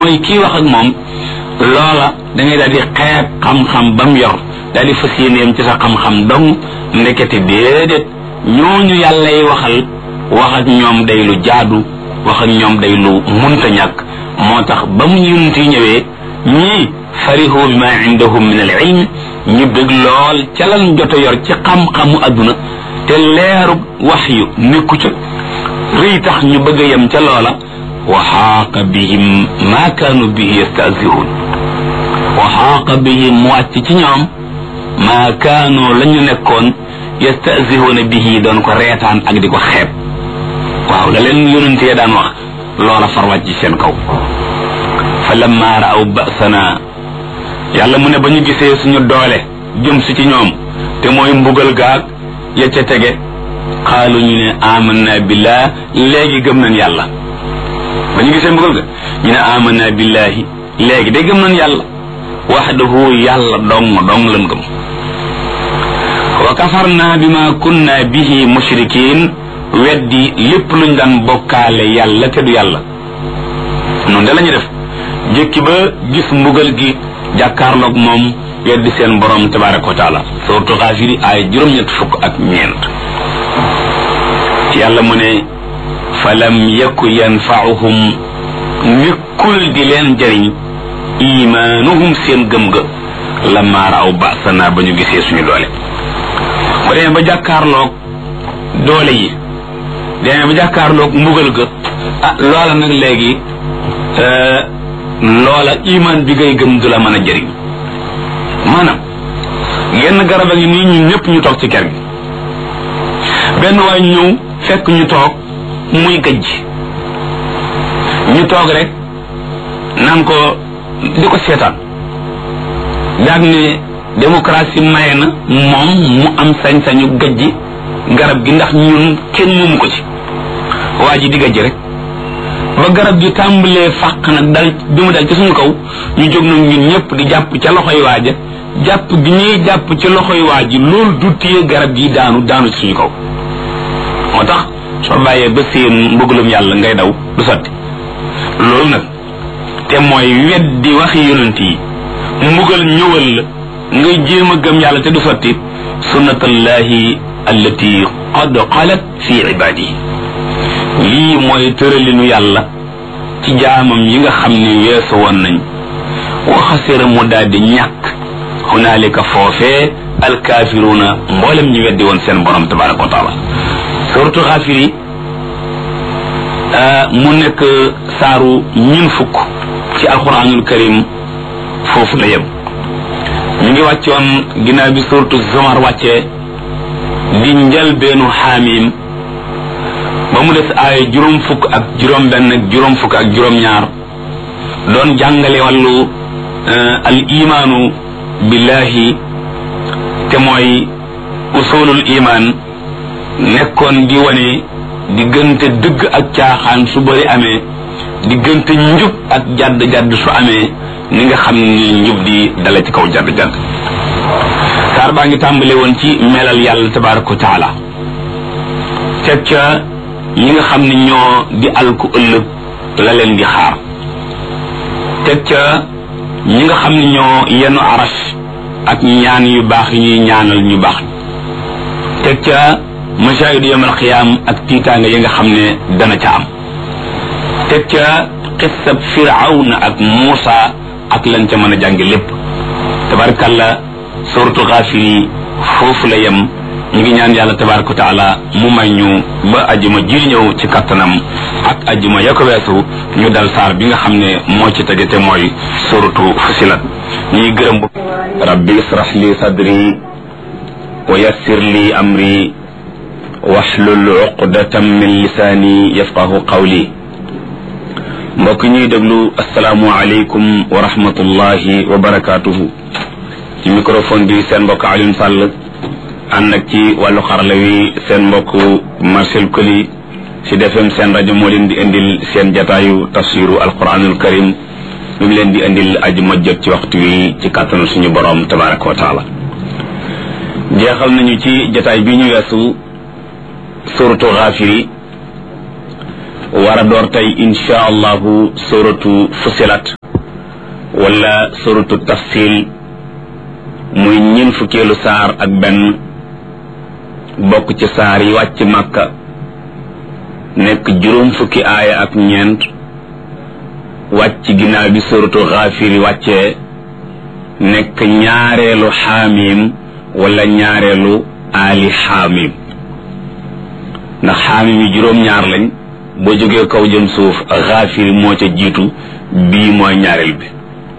mooy kii wax ak moom loola da ngay daal di xeeb xam-xam ba mu yor daal di fas yéeneem ci sa xam-xam dong ndekete déedéet ñooñu yàlla yi waxal wax ak ñoom day lu jaadu wax ak ñoom day lu munta ñàkk moo tax ba mu yunt yi ñëwee ñii farihu bima indahum min al ilm ñu bëgg lool ca lan jot a yor ci xam-xamu adduna te leeru wax yu nekku ca rëy tax ñu bëgg a yem ca loola wa xaaqa bihim ma kaanu bihi yastahzihuun wa xaaqa bihim mu wàcc ci ñoom ma kaanu la ñu nekkoon yastahzihuuna bihi doon ko reetaan ak di ko xeeb waaw la leen yonentee daan wax loola far wàcc ci seen kaw fa lamma raaw basana yàlla mu ne ba ñu gisee suñu doole jëm si ci ñoom te mooy mbugal gaag ya ca tege xaalu ñu ne amanna billah léegi gëm nañ yàlla ba ñu gisee mbugal ga ñu ne amanna billahi léegi de gëm nañ yàlla waxdahu yàlla dong dong lan gëm wa kafarna bima kunna bihi mushrikin weddi lépp luñ daan bokkaale yàlla te du yàlla noonu de la ñu def jëkki ba gis mbugal gi jàkkaarloog moom weddi seen borom tabaraka wa taala suratu xaafiri ay juróom-ñett fukk ak ñeent yàlla mu ne falam yaku yanfaauhum nekkul di leen jëriñ imaanuhum seen gëm ga lamma raaw basana ba ñu gisee suñu doole ba demee ba jàkkaarloog doole yi demee ba jàkkaarloog mbugal ga ah loola nag léegi loola imaan bi ngay gëm du la mën a jëriñ maanaam genn garab a ngi nii ñun ñëpp ñu toog ci ker gi benn waay ñëw fekk ñu toog muy gëj ñu toog rek naan ko di ko seetaan daag ne démocratie maye na moom mu am sañ-sañu gëjji garab gi ndax ñun kenn moomu ko ci waa ji di gëjj rek ba garab gi tàmbalee fàq nag dal bi mu dal ci suñu kaw ñu jóg nag ñun ñëpp di jàpp ca loxoy waaja jàpp gi ñuy jàpp ci loxoy waa ji loolu du téye garab gi daanu daanu ci suñu kaw moo tax soo bàyyee ba seen mbëggalum yàlla ngay daw du sotti loolu nag te mooy weddi waxi yonent yi mbugal ñëwal la ngay jéem a gëm yàlla te du sotti sunnatallahi allati qad xalat fi ibadihi lii mooy tëralinu yàlla ci jaamam yi nga xam ne weesu woon nañ waxasira mu daal di ñàkk hunaalika foofee alkaafiruuna mboolem ñu weddi woon seen borom tabaraka wa taala suratu xaafiri mu nekk saaru ñun fukk ci alquranul karim foofu la yem ñu ngi wàccoon ginnaaw bi suratu zumar wàccee di njëlbeenu xaamim ba mu des ay juróom fukk ak juróom benn ak juróom fukk ak juróom ñaar doon jàngale wàllu al imaanu billahi te mooy usulul iman nekkoon di wane diggante dëgg ak caaxaan su bëri amee diggante njub ak jadd jadd su amee ni nga xam ni njub di dale ci kaw jadd jadd saar baa ngi tàmbale woon ci melal yàlla tabaraka wa taala teg ca ñi nga xam ne ñoo di alku ëllëg la leen di xaar teg ca ñi nga xam ne ñoo yenu aras ak ñaan yu baax yi ñuy ñaanal ñu baax teg ca masaayidu yawmal qiyaam ak tiitaanga yi nga xam ne dana ca am teg ca xissab firawna ak Muusa ak lan ca mën a jàngi lépp tabarkalla suratu xaafiri foofu la yem ñu ngi ñaan yàlla tabaraka wa taala mu may ñu ba ajuma ji ñëw ci kattanam ak ajuma ya ko weesu ñu dal saar bi nga xam ne moo ci tege te mooy suratu fusilat ñuy gërëm bu rabbi israh li sadri wa yassir li amri waxlul uqdatam min lisaani yafqahu qawli mbokk ñuy déglu asalaamu aleykum wa rahmatullahi wa barakaatuhu ci microphone bi seen mbokk Alioune Sall ànd ak ci wàllu xarala wi seen mbokk Marcel Koli ci defem seen rajo moo leen di indil seen jataayu tafsiru alquranul karim mi ngi leen di indil aji ma jot ci waxtu wi ci kàttanu suñu borom tabaraka wa taala jeexal nañu ci jataay bi ñu weesu suratu xaafiri war a door tey insha allahu suratu fusilat wala suratu tafsil muy ñin fukkeelu saar ak benn bokk ci saar yi wàcc màkka nekk juróom fukki aaya ak ñeent wàcc ginnaaw bi suratu xaafir yi wàccee nekk ñaareelu xaamim wala ñaareelu aali xaamim ndax xaamim yi juróom-ñaar lañ boo jógee kaw jëm suuf xaafir moo ca jiitu bii mooy ñaareel bi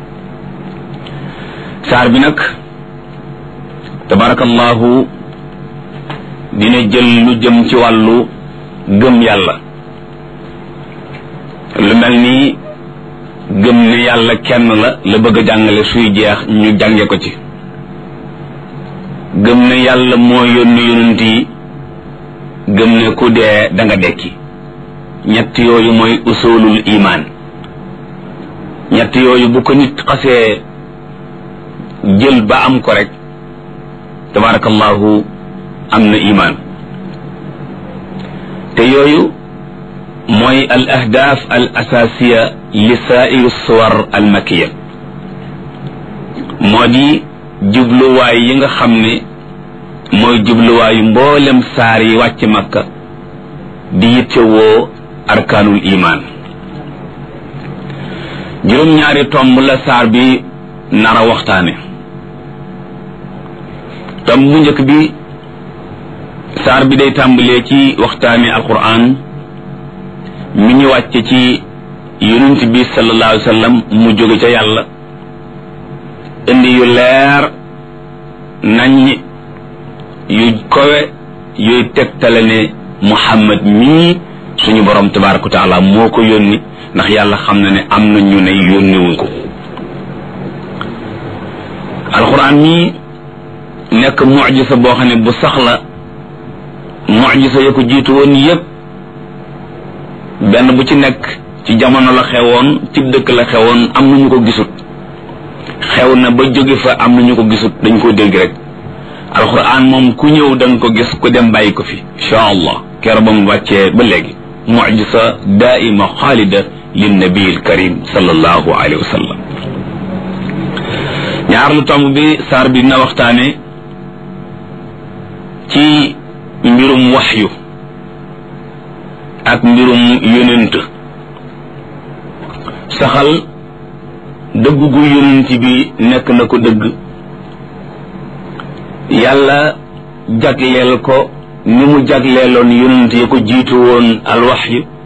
saar bi nag tabarakallahu dina jël lu jëm ci wàllu gëm yàlla lu mel ni gëm ne yàlla kenn la la bëgg a jàngale suy jeex ñu jànge ko ci gëm ne yàlla moo yónni yonent yi gëm ne ku dee da nga dekki ñett yooyu mooy usulul imaan ñett yooyu bu ko nit xasee jël ba am ko rek tabarakallahu am na imaan te yooyu mooy al ahdaaf al asaasiya li saairu suwar al makiya moo di jubluwaay yi nga xam ne mooy jubluwaayu mboolem saar yi wàcc makka di yittewoo arkaanul imaan juróom-ñaari tomb la saar bi nara waxtaane tomb bu njëkk bi saar bi day tàmbalee ci waxtaane alquran mi ñu wàcce ci yonent bi sallallahu alayhi wa sallam mu jóge ca yàlla indi yu leer nañ yu kowe yuy tegtale ne muhammad mii suñu borom tabaraka wa taala moo ko yónni ndax yàlla xam na ne am na ñu ne yónniwuñ ko alquran mii nekk mujisa boo xam ne bu sax la mujisa ya ko jiitu woon yépp benn bu ci nekk ci jamono la xewoon ci dëkk la xewoon am na ñu ko gisut xew na ba jóge fa am na ñu ko gisut dañ ko dégg rek alquran moom ku ñëw da nga ko gis ku dem bàyyi ko fi insha allah keroog ba mu wàccee ba léegi mujisa daaima xaalida lin nabiil karim sallallahu alayhi wa sallam ñaar lu tomb bi saar bi dina waxtaane ci mbirum waxyu ak mbirum yonent saxal dëgg gu yonent bi nekk na ko dëgg yàlla jagleel ko ni mu jagleeloon yonent ya ko jiitu woon alwaxyu